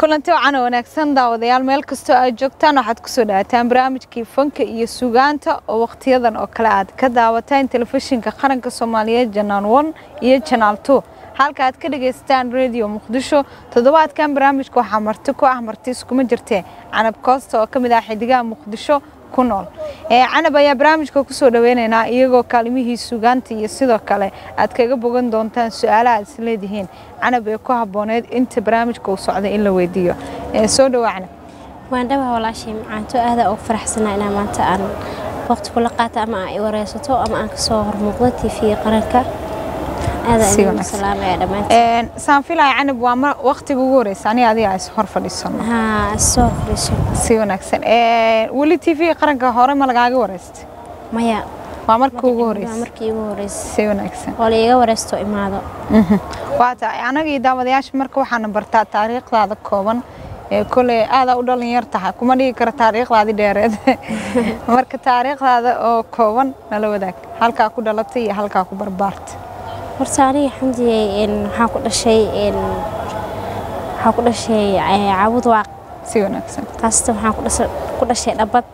kulanti wacan oo wanaagsan daawadayaal meel kastoo aad joogtaan waxaad kusoo dhawaataan barnaamijkii fanka iyo sugaanta oo wakhtiyadan oo kale aad ka daawataan telefishinka qaranka soomaaliyeed janaal one iyo janaal two halka aad ka dhagaystaan radio muqdisho toddobaadkan barnaamijka waxaa marti ku ah marti iskuma jirtee canab koosta oo ka mid ah xidigaha muqdisho ku nool canab ayaa barnaamijka kusoo dhaweynaynaa iyagoo kaalimihii sugaanta iyo sidoo kale aad kaga bogan doontaan su-aalaha aad isleedihiin canab ee ku habbooneed inta barnaamijka uu socday in la weydiiyo soo dhawaa canab waan dhawaa walaashay macaanto aada ugu faraxsanaa inaa maanta aan waqti kula qaata ama aan i wareysato ama aan kasoo hormuuqdo tv qaranka saan filaya canab waa waqtiga ugu horeysa aniga adiga is hor fadhiisano soo fadhiiso si wanaagsan weli t v qaranka hore ma lagaaga wareystay maya waa markii ugu horeysa markii ugu horeysay si wanaagsan oo laiga wareysto imaado waa tahay anaga iyo daawadayaasha marka waxaana bartaa taariikhdaada kooban koley aadaa u dhalinyar tahay kuma dhigi karo taariikhdaadi dheereed marka taariikhdaada oo kooban nala wadaag halkaa ku dhalatay iyo halkaa ku barbaartay horta aniga xamdiyey waxaa ku dhashay waxaa ku dhashay caabud waaq si wanaagsan khaasatan waxaa ku dhashay dhabad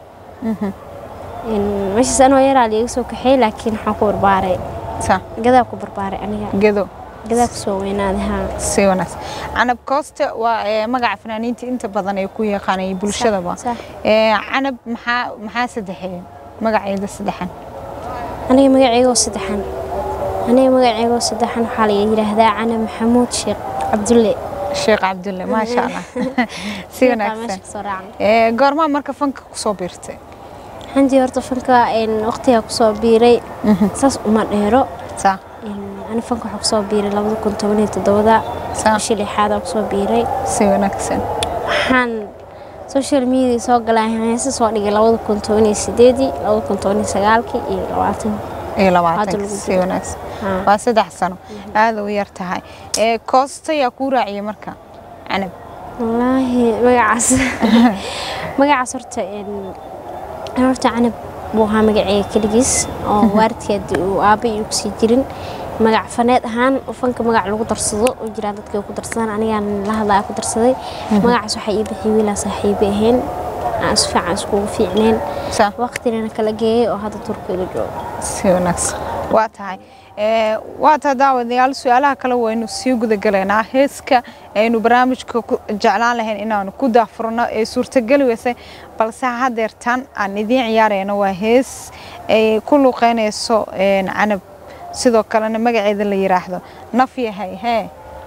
meeshaas anoo yaraa liiga soo kaxeey laakiin waxaan ku barbaaray gadaa ku barbaaray aniga gedo gadaa kusoo weynaaday haa si wanaagsan canab kooste waa magaca fanaaniinta inta badan ay ku yaqaanay bulshadaba canab maxaa maxaa saddexeeye magaceeda saddexan aniga magaceygoo saddexan aniga magaceygoo saddexan waxaa la yidhaahdaa cana maxamuud sheekh cabdulle sheekh cabdulle maasha allah si wanaagsan goormaa marka fanka kusoo biirtay xandii horta fanka waqtigaa kusoo biiray saas uma dheero ani fanka waxaa kusoo biiray labada kun toban iyo toddobada bishii lixaadaa kusoo biiray si wanaagsan waxaan social media soo galay heesa soo dhigay labada kun toban iyo sideedii labada kun toban iyo sagaalkii iyo labaatan iyo labaatan si wanaagsan waa saddex sano aada u yar tahay koosta yaa kuu raaciyay marka canab wallaahi magacaas magacaas horta horta canab buu ahaa magaceega keligiis oo waaridkeed uu aabba iyo kusii jirin magac faneed ahaan fanka magac lagu darsado oo jiraan dadka ku darsadaan anigaan la hadlaya ku darsaday magacaas waxaa ii bixiyay wiilaa saaxiibe ahayn aan is fiican iskugu fiicneen waqtinana kala geeyay oo hadda turkiga joogo si wanaagsan waa tahay waa taa daawadayaal su-aalaha kale waynu sii gudagalaynaa heeska aynu barnaamijka jeclaan lahayn inaanu ku daafurno ee suurtageli weysay balse hadeertan aan idiin ciyaarayno waa hees ay ku luuqeynayso canab sidoo kalena magaceeda la yiraahdo naf yahay hee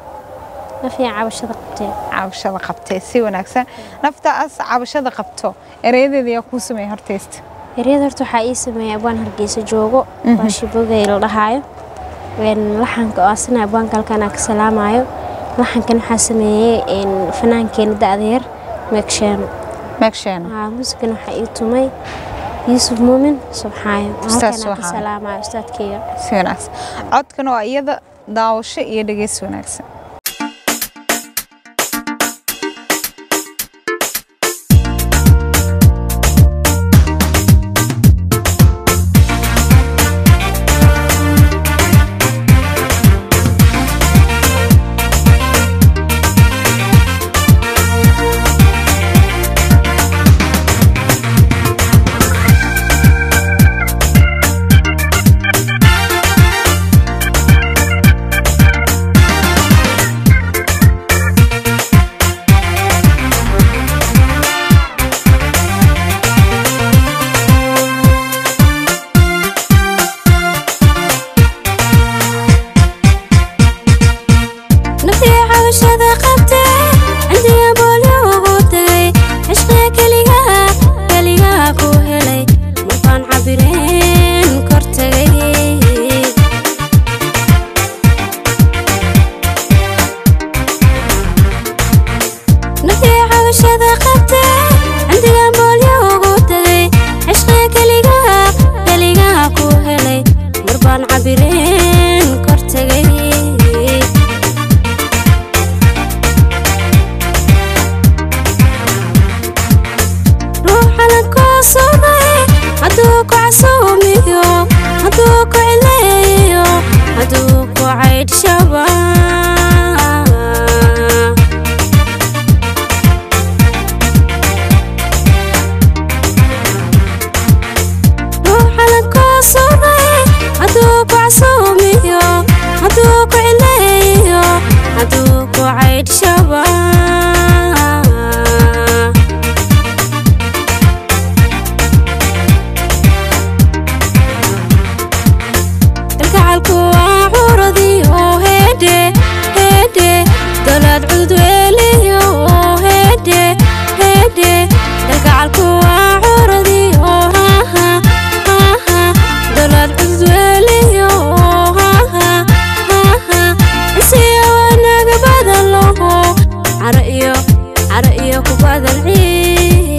cabashada qabtee cabashada qabtee si wanaagsan naftaas cabashada qabto ereyadeeda yaa kuu sameeya hortaysta eryada horta waxaa ii sameeyay abwaan hargeysa joogo baashibogay la dhahaayo laxanka oo asina abwaanka halkaan aan ka salaamayo laxankan waxaa sameeyey fanaankeena da-da yar meegsheeno meegsheeno muusikan waxaa ii tumay yuusuf muumin subxaayo halkaan ka salaamayo ustaadkeyga si wanaagsan codkan waa iyada daawasho iyo dhegeys wanaagsan rabaa kalgacalku waa curadii oo heedhe heedhe dolaad cudweeliyo oo heedhe heedhe kalgacalku waa curadii oo haha haha dolaad cudweeliyo oo haha haha isiyo wanaga badan loho cara iyo cara iyo ku badan ciid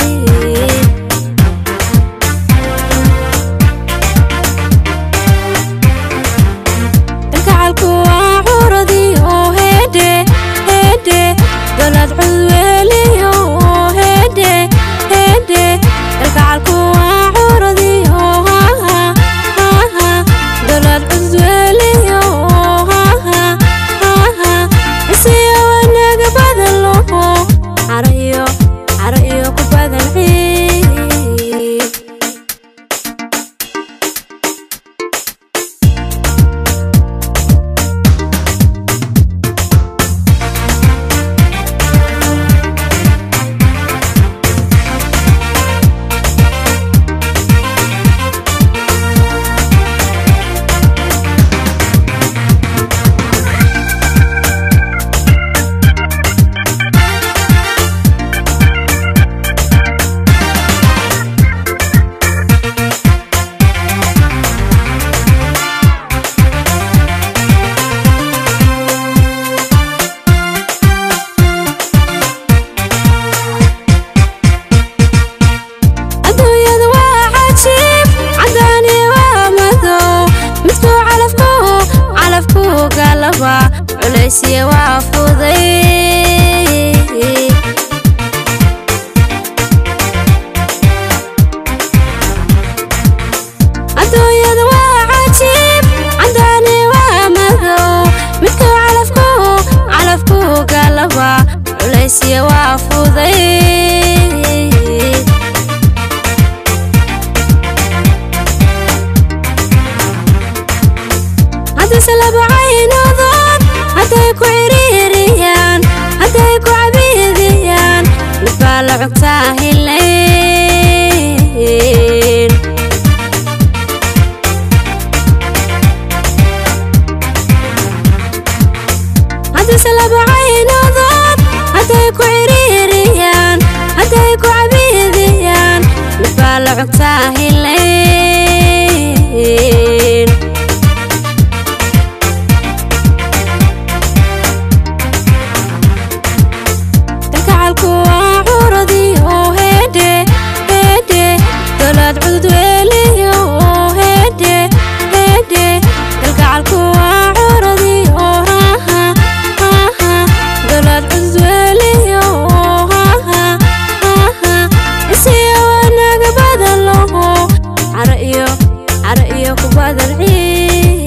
kalgacalku waa curadii oo heedhe heedhe dolaad cudweeliyo oo heedhe heedhe kalgacalku waa curadii oo haha haha dolaad cudweeliyo oo haha haha isiyo wanaga badan loho cara iyo cara iyo ku badan ciid adduunyadu waa cajiib cadaani waa madow midkuu calafku calafku galaba culaysiya waa fuday adduunyadu waa cajiib cadaani waa madow midkuu calafku calafku galaba culaysiya waa fuday haddase laba caynadood hadday ku ciriiriyaan hadday ku cabiidiyaan mid baa la cugtaa hilayn haddase laba caynadood hadday ku ciriiriyaan hadday ku cabiidiyaan mid baa la cugtaa hilayn kalgacalku waa curadii oo heedhe heedhe dolaad cudweeliyo oo heedhe heedhe kalgacalku waa curadii oo haha haha dolaad cudweeliyo oo haha haha isiyo wanaga badan loho cara iyo cara iyo ku badan ciid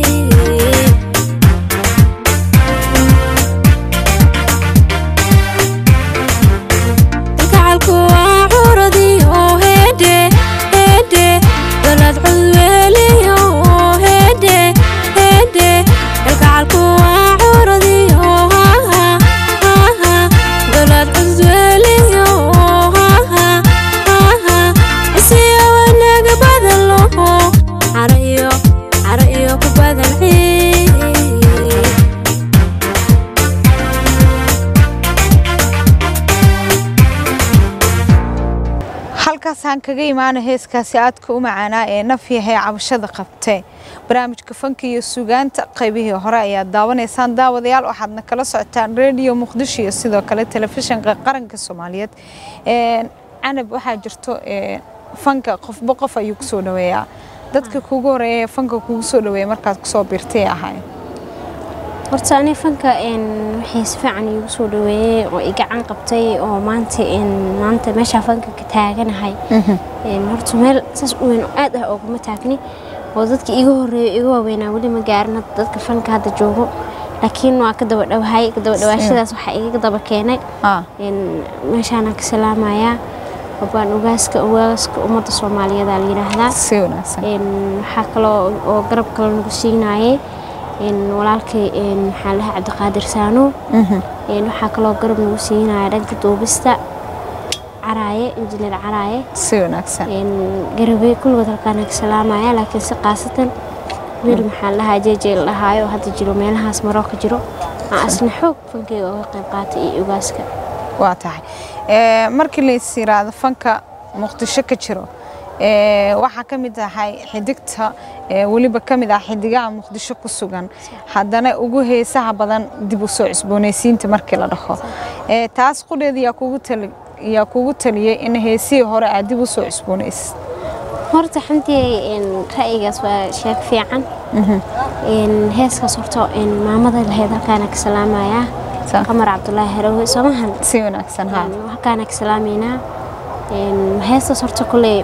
kalgacalku waa curadii oo heedhe heedhe dolaad cudweeliyo oo heedhe heedhe kalgacalku waa curadii oo haha haha dolaad cudweeliyo oo haha haha isiyo wanaga badan loho cara iyo cara iyo ku badan ciid halkaasaan kaga imaana heeskaasi aadka u macaanaa ee naf yahay cabashada qabtee barnaamijka fanka iyo sugaanta qaybihii hore ayaad daawanaysaan daawadayaal waxaadna kala socotaan rediyo muqdisho iyo sidoo kale telefishinka qaranka soomaaliyeed Een, canab waxaa jirto een, fanka qofba qof ayuu kusoo dhaweeyaa dadka kugu horeeya ee fanka kugu soo dhaweeya markaad kusoo biirtay ahay horta ani fanka een waxay si fiican iigu soo dhaweeyey oo i gacan qabtay oo maanta een maanta meesha fanka ka taaganahay een horta meel saas u weyn oo aad ah ooguma taagni oo dadka iiga horeeya iga waaweynaa weli ma gaarin hadda dadka fanka hadda joogo laakiin waa ka daba dhawahay ka daba dhawaashadaas waxaa iga daba keenay Ah, een meeshaanaan ka salaamayaa wabaan ogaaska ogaaska ummadda soomaaliyeed aa la yidhaahdaa si wanaagsan een waxaa kaloo oo garab kale nagu siinaayay een, walaalkay een, maxaa la dhahaa cabdiqaadir saano een, waxaa kaloo garab nagu siinaya dhanka duubista caraaye injineer caraaye si wanaagsan een, garabey kulligood halkaan ka salaamaya laakiin si qaasatan wiil maxaa la dhahaa jeejee la dhahaayo oo hadda jiro meelahaas maroo ka jiro aan asna xoog fankeyga uga qayb qaatay iyo ugaaska waa tahay Ee, markii lays yiraahdo fanka muqdisho ka jiro ee, waxaa ka mid ahay xidigta ee, weliba ka mid ah xidigaha muqdisho ku sugan haddana ugu heesaha badan dib u soo cusboonaysiinta markii la dhaho Ee, taas qudheeda yaa kugu tali yaa kugu taliyey in heesihii hore aad dib u soo cusboonaysid horta xantii een, ra'yigaas waa sheeg fiican Een, heeskaas horta een, maamada lahayd halkaana ka salaamayaa Sa- qamar cabdulaahi harawe soomahan si wanaagsan ha halkaana ka salaamaynaa Een, heestaas horta kuley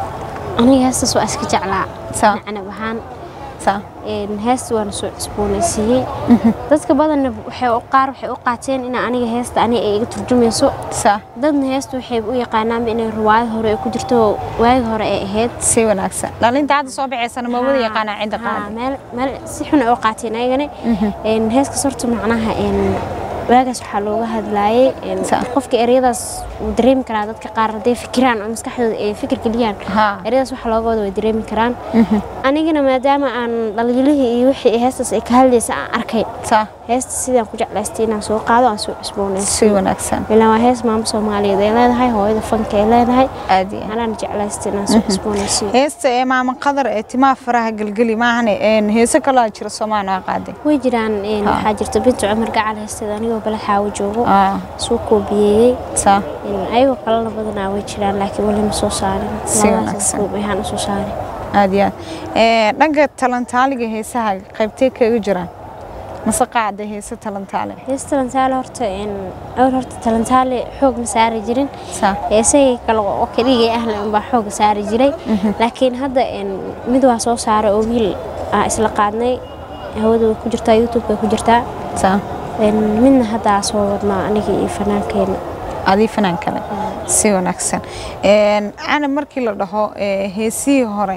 aniga heestaas waa iska jeclaa Sa- canab ahaan sa Een, heesta waana soo cusboonaysiiyey dadka badanna waxay u qaar waxay u qaateen in aniga heesta aniga ay iga turjumayso sa dadna heesta waxay u yaqaanaanba inay riwaayad hore ay ku jirto waagi hore ay ahayd si wanaagsan dhalinta hadda soo baxaysana ma wada yaqaanaa cidda Haa, qaadi meel meel si xun ay u qaateen ayagana een heeskaas horta macnaha een waagaas waxaa looga hadlaayay een Sa- qofka ereyadaas wuu dareemi karaa dadka qaar hadday fikiraan oo maskaxdooda ay fikir geliyaan Haa. ereyadaas waxa looga wada way dareemi karaan anigana maadaama aan dhalinyarihii iyo wixii heestaas ay ka hadlaysa aan arkay sa heesta sidaan ku jeclaystay inaan soo qaado aan soo cusboonayso si wanaagsan ilaan waa hees maamo soomaaliyeed ay leedahay hooyada fanka ay leedahay aad iyo aad. anaan jeclaystay inaan soo cusboonaysiyo heesta ee maama qadar ee timaha faraha gelgeli maahane een heese kaloo jira soomaan waa qaaday way jiraan een, Ha. waxaa jirta bintu cumar gacal heesteeda anigoo baled xaawo joogo ah suu koobiyeeyey sa Een, ayagoo kalena badanaa way jiraan laakiin weli ma soo saarin Si Labadaas wanaagsan. koob ayaan u soo saarin aad iyo aad ee dhanka talantaaliga heesaha qaybtee kaga jiraan mase qaada heese talantaale hees talantaale horta een, awal horta talantaale xoog ma saari jirin sa heesahii kale oo keligay ahna unbaa xooga saari jiray laakiin hadda een, mid waa soo saaray oo wiil aa isla qaadnay hawada way ku jirtaa youtube-ka ku jirtaa sa Een, midna hadda aa soo wadnaa aniga iyo fanaankeena adii fanaan kale si wanaagsan een ana markii la dhaho ee heesihii hore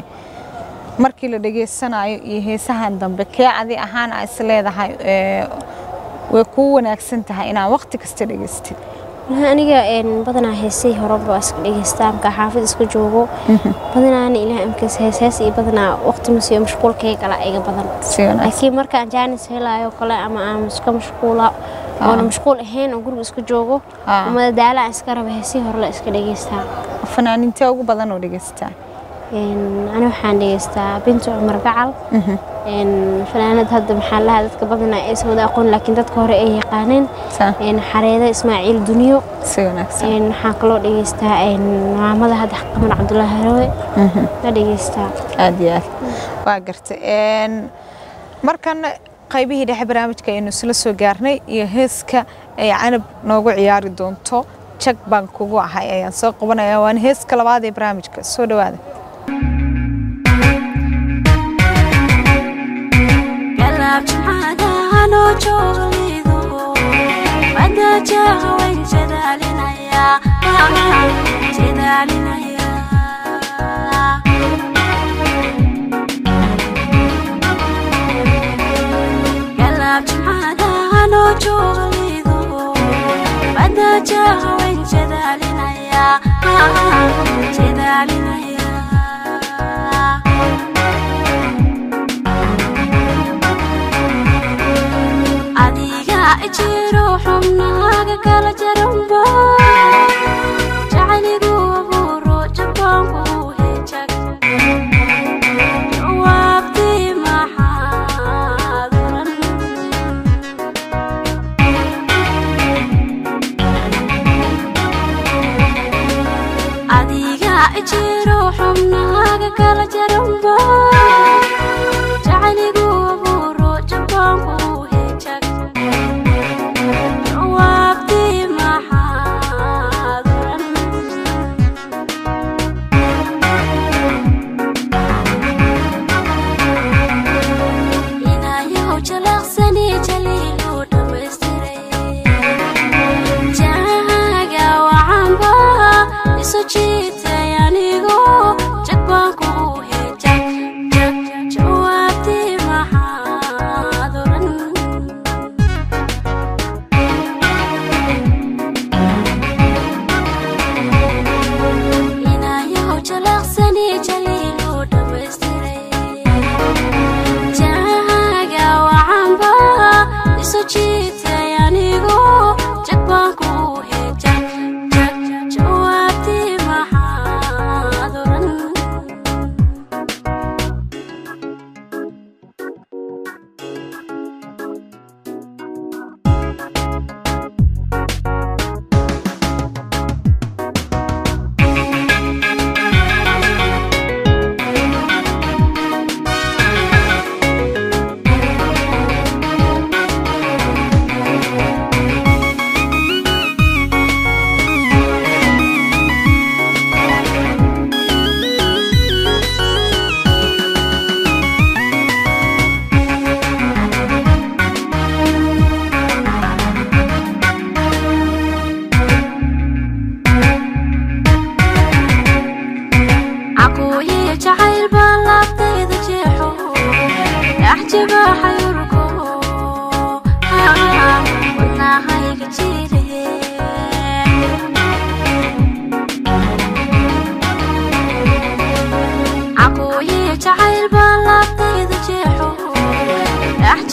markii la dhageysanayo iyo heesahan dambe kee adi ahaan aa is leedahay ee way kuu wanaagsan tahay inaad waqti kasta dhegeystid Wallahi aniga een, badanaa heesihii horeba waa iska dhegeystaa markaa xaafid iska joogo badanaana ilaah amkaas hees hees iyo badanaa waqti ma siiyo mashquulkayga kala iga badan si wanaagsan laakiin markaan jaanis helayo kale ama aan iska mashquula oona mashquul ahayn oo guriga iska joogo Ah. ama daala aan iska raba heesihii hore la iska dhegeystaa fanaanintee ugu badan oo dhegeystaa Een, ani waxaan dhegeystaa bintu cumar gacal Een, fanaanad hadda maxaa lahaa dadka badanaa aysan wada aqoon laakiin dadka hore ay yaqaaneen sa Een, xareeda ismaaciil duniyo si wanaagsan Een, waxaan kaloo dhegeystaa een, maamada hadda qamar cabdulaahi harawe la dhegeystaa aad iyo aad waa gartay een markan qaybihii dhexe barnaamijka aynu isla soo gaarnay iyo heeska ay canab noogu ciyaari doonto jag baan kugu ahay ayaan soo qabanaya waana heeska labaad ee barnaamijka soo dhawaada galab jimcadaanoo joogalido badajaha wayn jadaalinaya jadaalinaya galab jimcadaanoo joogalido badajaha wayn jadaalinaya jadaalinaya adiga ijiro xubnaaga kala jaranba jacayligu abuuro jabaanku hejag jawaabtii maxaad oran adiga ijiro xubnaaga kala jaranba jacayligu abuuro jabaanku hejag jawaabtii maxaad oran inayahow jalaqsani jaliilu dhammaystiray jahaga wacanba isu jiitay anigo jag baan ku hejag jag jag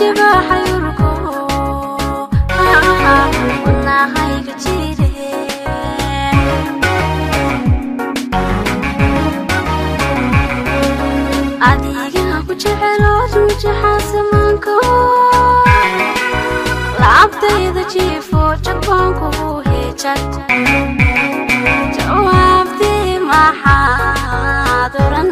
jibaaxa yurko wadnahayga jire adiga ku jecelood mujaxa samaanko lacabtayda jiifo jagbaankugu heejag jawaabtii maxaad oran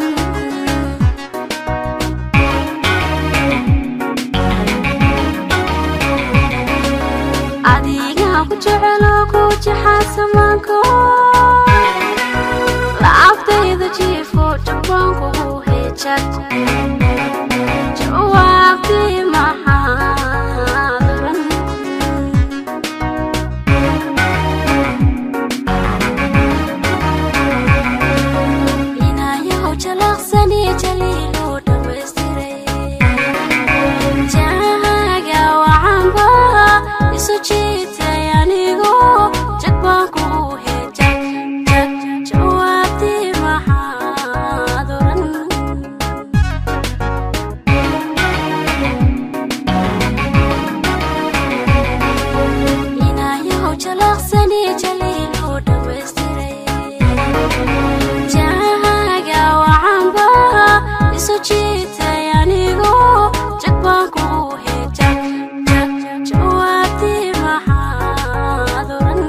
adiga ku jecelo ku jaxa samaanko lacabtayda jiifo jagbaankugu heejag jawaabtii maxaad oran inayahow jalaqsani jaliiluu dhammaystiray jahaga wacanba isu jiitay anigo jag baan kugu hejag jag jawaabtii maxaad oran inayahow jalaqsani jaliiluu dhammaystiray jahaga wacanba isu jiitay anigo jag baan kugu hejag jag jawaabtii maxaad oran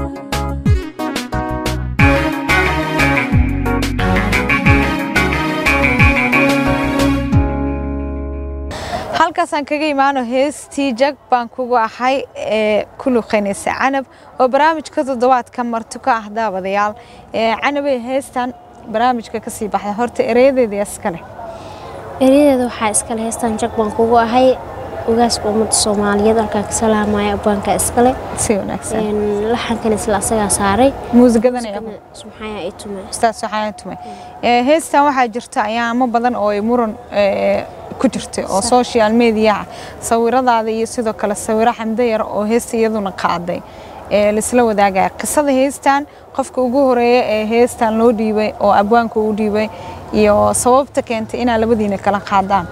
halkaasaan kaga imaano heestii jag baan kugu ahay ee ku luqaynaysa canab oo barnaamijka toddobaadka marti ka ah daawadayaal ee canabay heestan barnaamijka ka sii baxda horta ereyadeedii iskale eryadeeda waxaa iskale heestan jag baan kugu ahay ogaaska ummadda soomaaliyeed halkaan ka salaamaya abwaanka iskale si wanaagsan Een, laxankan isla asagaa saaray muusigadan ayaa subxaaya ay tume ustaas waxaan tumay ee heestan waxaa jirta ayaamo badan oo ay muran ee, ku jirtay oo social media sawiradaada iyo sidoo kale sawiro xamdo yar oo heesta iyaduna qaaday ee laisla wadaagaya qisada heestan qofka ugu horeeya ee heestan loo dhiibay oo abwaanka uu dhiibay iyo sababta keentay inaa labadiina kala qaadaan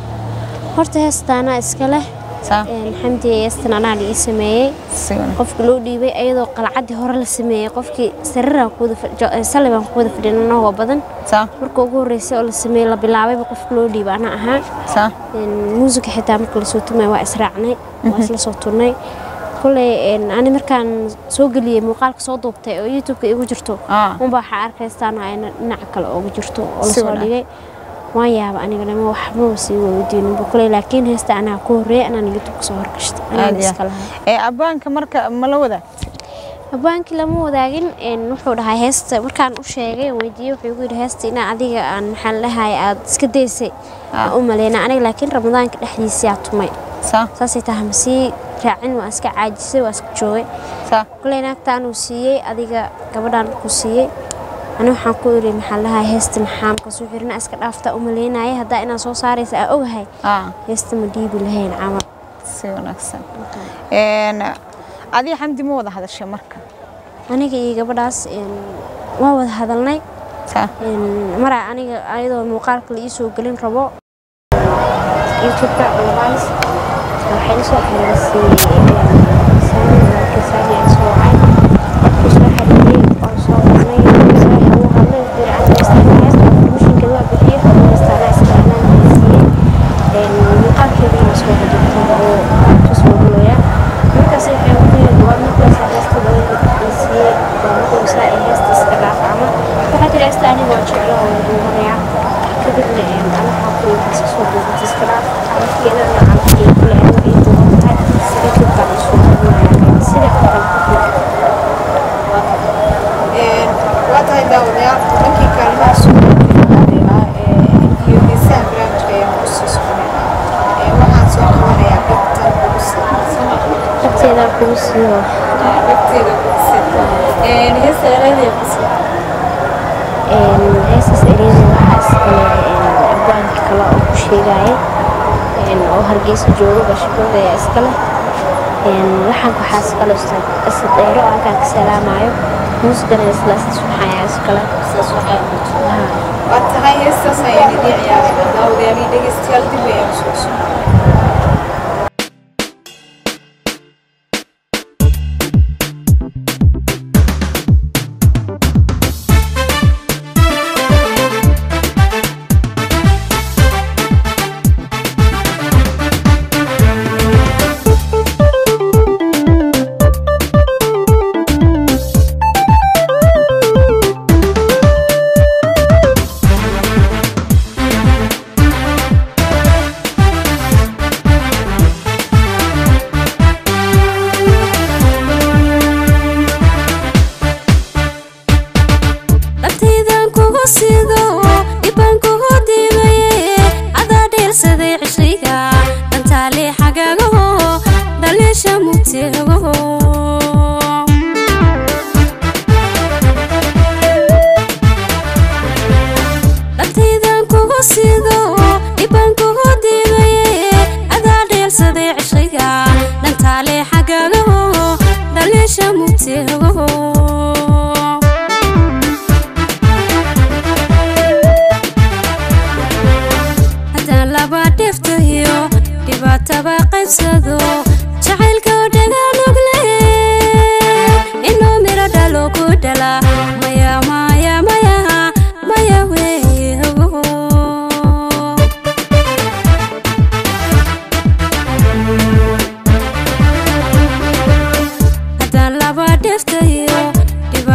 horta heestaana iskale saa xamdi heestan anaa la ii sameeyey si wanaagsan qofka loo dhiibay ayadoo qalcadii hore la sameeyey qofkii sariiraan ku wada fadhi- jo- sallay baan ku wada fadhin anagoo badan saa marka ugu horreysay oo la sameeyey la bilaabayba qofka loo dhiibay ana ahaa saa Een, muusiga xitaa marka lasoo tumay waa israacnay waa isla soo turnay koley een, ani markaan soo geliyey muuqaalka soo duubtay oo youtubeka igu jirto Ah. unbaa waxaa arkaystaan ayna dhinaca kale ooga jirto oo Si lasoo wanaag. dhigay waan yaaba anigana ma waxbaba sii weydiininba koley laakiin heesta anaa ku horreeyay anaan youtubeka soo horgashta aad anaan iyo iska aad. lahaa ee abwaanka marka ma la wadaag abaankii lama wadaagin een, wuxuu dhahay heesta markaan u sheegay weydiiyey wuxuu igu yidhi heesta inaa adiga aan maxaan lahay aad iska daysay aan u maleyna aniga laakiin ramadaanka dhexdiisii tumay saa saasay tahay ma sii raacin waa iska caajisay waa iska joogay saa koley naagta anuu siiyey adiga gabadhaan markuu siiyey ani waxaan ku iri maxaan lahay heesta maxaa markaasuu xirina iska dhaaftaa u maleynaya haddaa inaan soo saaraysa aa ogahay ah heesta ma dhiibi lahayn camal si wanaagsan een adiga xamdi ma wada hadashay marka aniga iyo gabadhaas een, waa wada hadalnay saa Een, maraa aniga ayadoo muuqaalka la iisoo gelin rabo youtubeka alabaanis waxay isoo xiriirisay saami markii saami aan soo wacay markuu soo xiriiriyey oo soo qornay saaxi uu hadlay wuxuu yidhi aniga istaana heesta promotionkeeda waa bixiyey istaana istaanaan siiyey muuqaalkeeda inaa soo hajirtay oo tusoo gulaya markaas waxay ugu yidhi waa markaas heesta la siiyey waa markuu saa ay heesta iska dhaaf camal waxaa jira heesta aniga waa jeclo oo duubanaya kadibna een, ana waxaa ku yidhi iska soo duubatay iska dhaaf calafkeedana calafkeeda kule aniga ay duuban tahay youtube-kaan isoo duubanaya sida kale waa tahay daawadayaal dhankii kaalimaha suuqadeena iyo heesaha barnaamijka ayaan ku sii soconaynaa waxaan soo qabanayaa dhagtan ugu saabsan agteeda kugu siiyo dhagteeda heesa ereydaya qasba heesas ereyada waxaa iskale abwaanka kale oo ku sheegaya een, oo hargeysa jooga bashaqooda ayaa iskale een, laxanka waxaa iskale ustaad asad dheero oo halkaan ka salaamayo muusigana isla asas waxaa iskale Haa. waa tahay heestaas ayaan idin ciyaarayna daawadayaal iyo dhegeystayaal dib ayaan soo soconaa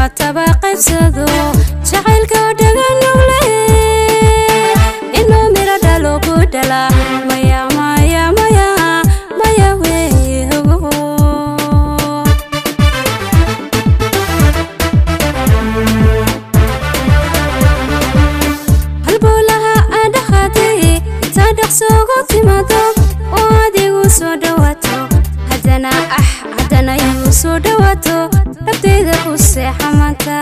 dhibaataba qaybsado jacaylka dhagan nugle inuu miro dhalo ku dhala maya maya maya maya weeye ogo halbowlaha aan dhaqaatay intaa dhaqsoogu timaado oo adigu soo dhawaato haddana ah haddana igu soo dhawaato dhabtayda ku seexa maanta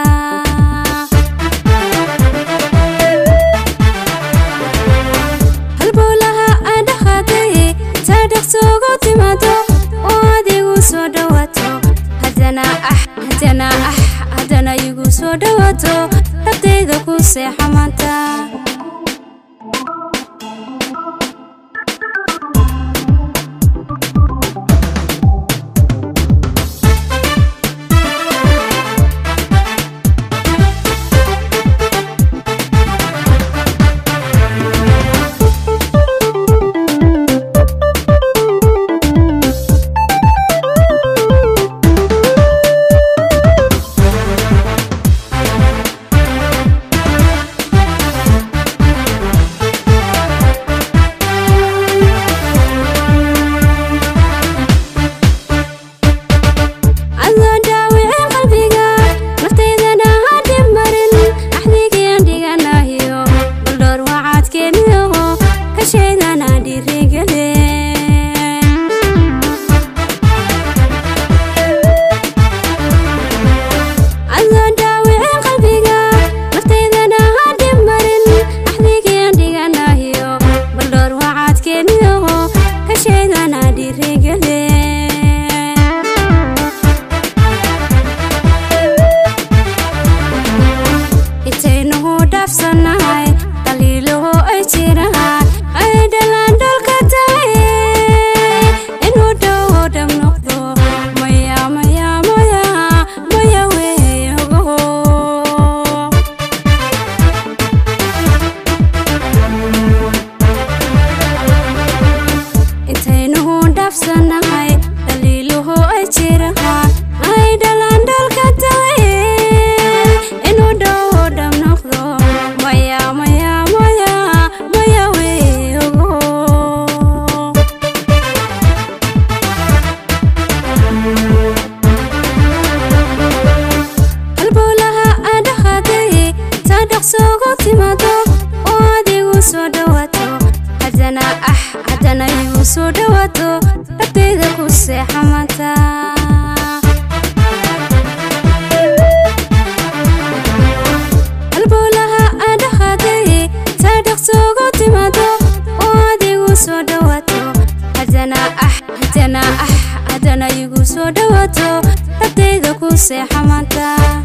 halbowlaha aan dhaqaatay intaa dhaqsoogu timaado oo adigu soo dhawaato haddana ah haddana ah haddana igu soo dhawaato dhabtayda ku seexa maanta adoo dhaawicin qalbiga naftaydana ha dhib marin axdigian dhiganahiyo baldhoor wacaadkeeniyaho kashaydana dhiirigele adoo dhaawicin qalbiga naftaydana ha dhib marin axdigian dhiganahiyo baldhoor wacaadkeeniyaho kashaydana dhiirigele intaynuhu dhaafsannahay dhaliiluhu ay jiraan ay dhalaan dhalka tahay inuu dhowo dhab noqdo maya maya maya maya weeye ogoho intaynuhu dhaafsannahay dhaliiluhu ay jiraan ay dhalaan dhalka tahay inuu dhowo dhab noqdo maya maya maya maya weeye ogoho halbowlaha aan dhaqaatay taa dhaqsoogu timaado oo adigu soo dhawaato haddana ah haddana igu soo dhawaato dhabtayda ku seexa maanta halbowlaha aan dhaqaatay taa dhaqsoogu timaado oo adigu soo dhawaato haddana ah haddana ah haddana igu soo dhawaato dhabtayda ku seexa maanta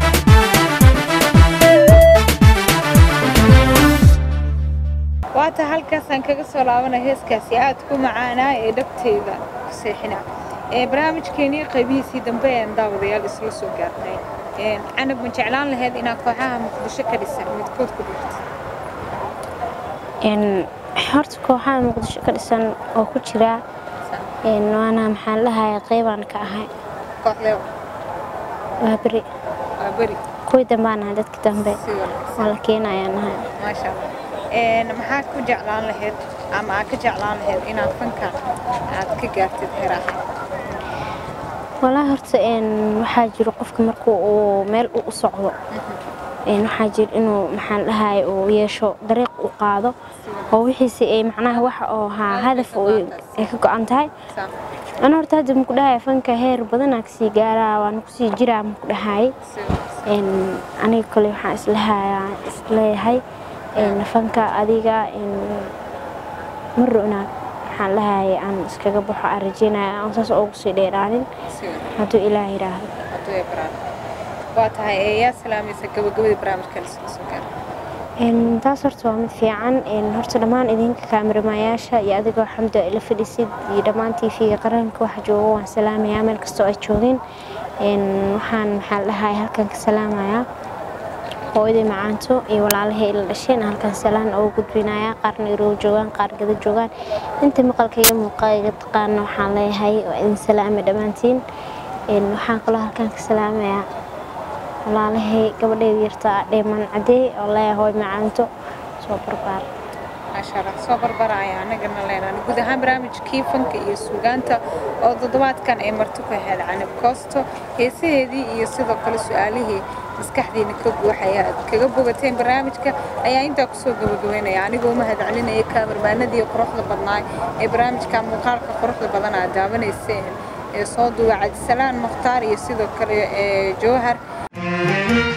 waata halkaasaan kaga soo laabana heeskaasi aad ku macaanaa ee dhabteeda ku seexina ee barnaamijkeenii qaybihiisii dambe een daawadayaal isla soo gaarnay Een, canab ma jeclaan lahayd inaad kooxaha muqdisho ka dhisan midkood ku dhigto Een, horta kooxaha muqdisho ka dhisan oo ku jira een, waana maxaan lahayaa qeybaan ka ahay kooxdee waa beri waa beri kuwii dambaan ahay dadka dambe si wanaagsan waa la keenayaan ahay maasha allah Een, maxaad ku jeclaan lahayd ama aad ka jeclaan lahayd inaad fanka aad ka gaartid heraha walaa horta een, waxaa jiro qofka markuu uu meel u u socdo een, waxaa jiro inuu maxaan lahaay uu yeesho dariiq u qaado oo wixiisi ay macnaha waxa oo haa hadaf uu- ay ka go-an tahay Saa, ana horta hadda maku dhahay fanka heer badanaa kasii gaaraa waana kusii jiraa maku dhahay si wanaagsan een, aniga kale waxaan islahayaa isleeyahay een, fanka adiga een, maro inaad waxaan lahaayay aan iskaga baxo aan rajeynaya aan saas ugu sii dheeraanin si wanaagsan hadduu ilaah yidhaahdo hadduu ay baraan waa tahay ee yaa salaamaysa gabagabadii barnaamijkan isla soo gaar Een, taas horta waa mid fiican een, horta dhammaan idinka kaamiramayaasha iyo adigoo xamda ila fadhisid iyo dhammaan tv-ga qaranka waxa joogo waan salaamayaa meel kastoo ay joogeen Een, waxaan maxaa la dhahay halkan ka salaamayaa hooyaday macaanto iyo walaalahay ila dhasheen halkan salaan ugu gudbinayaa qaarna iroo joogaan qaar gada joogaan inta maqalka iyo muuqaaga taqaana waxaan leeyahay waa idin salaamay dhammaantiin Een, waxaan kaloo halkan ka salaamayaa walaalahay gabadheeda yartaa dheeman cadee oo leeyahay macaanto soo barbaar maasha allah soo barbaraya anagana leenaan guud ahaan barnaamijkii fanka iyo suugaanta oo toddobaadkan ay marti ku ahayd canab koosto heesaheedii iyo sidoo kale su-aalihii maskaxdiina ka buuxaya aad kaga bogateen barnaamijka ayaa intaa kusoo gabagabeynaya anigoo u mahad celinaya kaamarmaanadii quruxda badnaa ee barnaamijka muuqaalka quruxda badan aad daawanayseen ee soo duwa cabdisalaan mukhtaar iyo sidoo kale ee jowhar